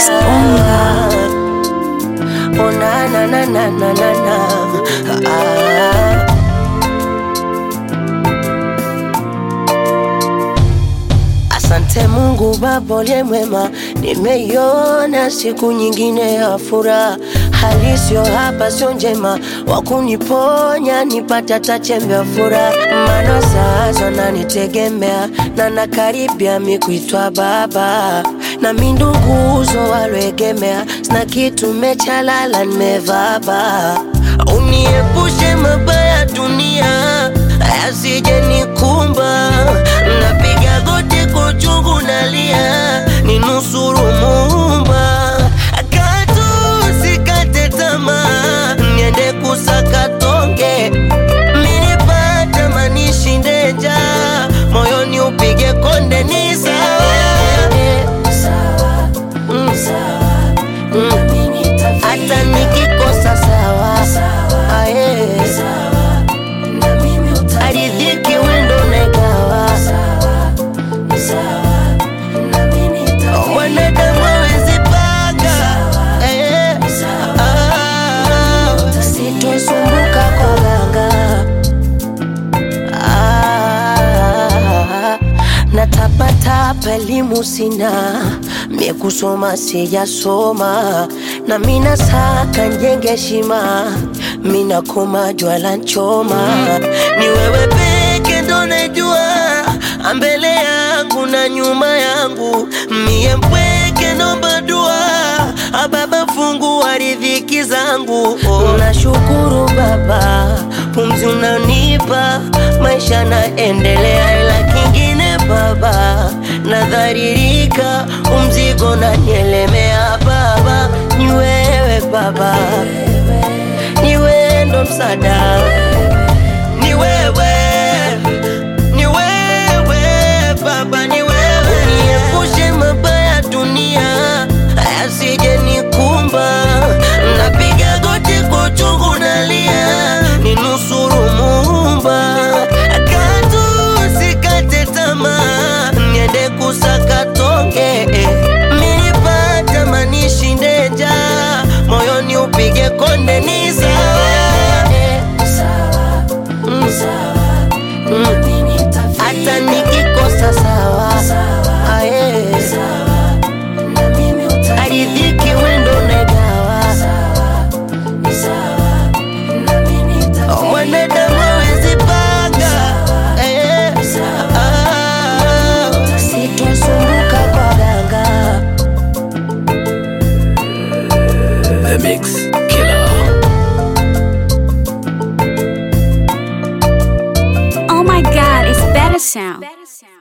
Sponga. Oh na na na na na na na ah. Asante Mungu Baba uliye mwema, nimeiona siku nyingine ya furaha. Hali sio hapa, sio njema, wa kuniponya nipate hata chembe ya furaha. Maana sasa nanitegemea na nakaribia mi kuitwa baba, na mi nduguzo walioegemea, sina kitu mechalala, nimevaba. Uniepushe mabaya dunia yasije nikumba, napiga goti kwa uchungu nalia, ninusuru Muumba, katu sikate tamaa, niende kusaka tonge, minipata manishinde njaa, moyoni upige konde, ni sawa Mm. Mm. hata nikikosa sawa Aye. aridhiki wendo negawa mwanadamu awezi panga Eh. Ah. sitosumbuka kwa ganga Ah, natapatapa elimu sina mie kusoma sijasoma na mina saka njenge heshima mina koma jwala nchoma ni wewe peke ndo najua ambele yangu na nyuma yangu mie mpweke nomba dua ababa fungu wa riziki zangu oh. nashukuru baba pumzi unanipa maisha naendelea ila kingine baba nadharirika umzigo nanielemea baba ni wewe baba ni wewe ndo msada ni wewe ni wewe baba ni wewe niepushe mabaya dunia yasije nikumba napiga goti kwa uchungu nalia ninusuru Muumba katu sikate tamaa niende kusaka tonge minipata manishinde njaa moyoni upige konde ni sawa Mm. Mm. hata nikikosa sawa Aye. aridhiki wendo negawa mwanadamu awezi panga Eh. Ah. sitosumbuka kwa ganga The Mix Killer. Oh my god, it's better sound.